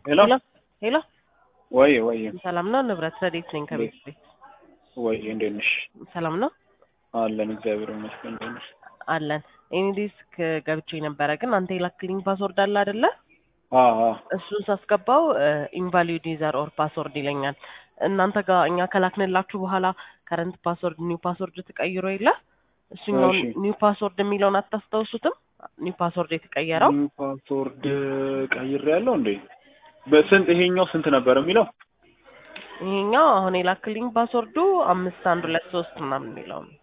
ሄሎ ሄሎ ሄሎ፣ ወይ ወይ ሰላም ነው? ንብረት ረዴት ነኝ ከቤት ቤት። ወይ እንዴት ነሽ? ሰላም ነው አለን እግዚአብሔር ይመስገን። እንዴት ነሽ? አለን። ኤኒዲስክ ገብቼ ነበረ፣ ግን አንተ የላክልኝ ፓስወርድ አለ አይደለ? አዎ አዎ እሱን ሳስገባው ኢንቫሊድ ዩዘር ኦር ፓስወርድ ይለኛል። እናንተ ጋር እኛ ከላክንላችሁ በኋላ ከረንት ፓስወርድ ኒው ፓስወርድ ተቀይሮ የለ እሱኛውን እሺ። ኒው ፓስወርድ የሚለውን አታስታውሱትም? ኒው ፓስወርድ የተቀየረው ኒው ፓስወርድ ቀይሬ ያለው እንዴ? በስንት ይሄኛው ስንት ነበር የሚለው? ይሄኛው አሁን የላክልኝ ፓስወርዱ አምስት አንድ ሁለት ሶስት ምናምን የሚለው ነው።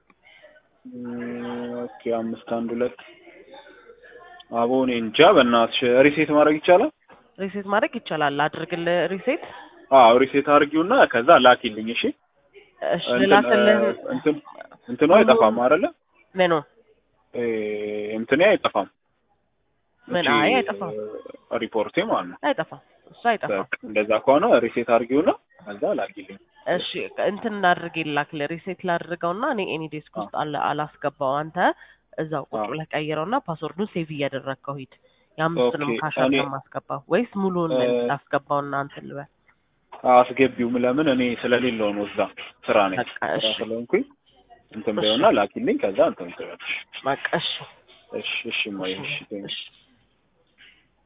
እም፣ ኦኬ አምስት አንድ ሁለት አቦ እኔ እንጃ በእናትሽ ሪሴት ማድረግ ይቻላል? ሪሴት ማድረግ ይቻላል። አድርግልህ ሪሴት። አዎ ሪሴት አድርጊውና ከዛ ላኪልኝ እሺ። እሺ እንትን ልላክልህ። እ፣ እንትን እንትኑ አይጠፋም አይደለ? ምኑ እ፣ እንትኔ አይጠፋም። ምን? እቺ፣ አይ አይጠፋም፣ እ፣ ሪፖርቴ ማለት ነው። አይጠፋም፣ እሱ አይጠፋም። በቃ እንደዛ ከሆነ ሪሴት አድርጊውና ከዛ ላኪልኝ። እሺ እንትን እናድርግ ይላክልህ። ሪሴት ላድርገውና እኔ ኤኒ ዴስክ ውስጥ አለ አላስገባው። አንተ እዛው ቁጭ አዎ። ብለህ ቀይረውና ፓስወርዱን ሴቭ እያደረግከው ሂድ። የአምስቱንም ኦኬ፣ ካሻር እኔ- ማስገባው ወይስ ሙሉውን እ፣ ላስገባውና እንትን ልበል? አስገቢውም ለምን እኔ ስለሌለው ነው እዛ ስራ ነኝ በቃ ስራ እሺ፣ ስለሆንኩኝ እንትን እሺ። በይውና ላኪልኝ ከዛ እንትን ትበልሽ በቃ እሺ፣ እሺ እሺ ሞይ እሺ እሺ።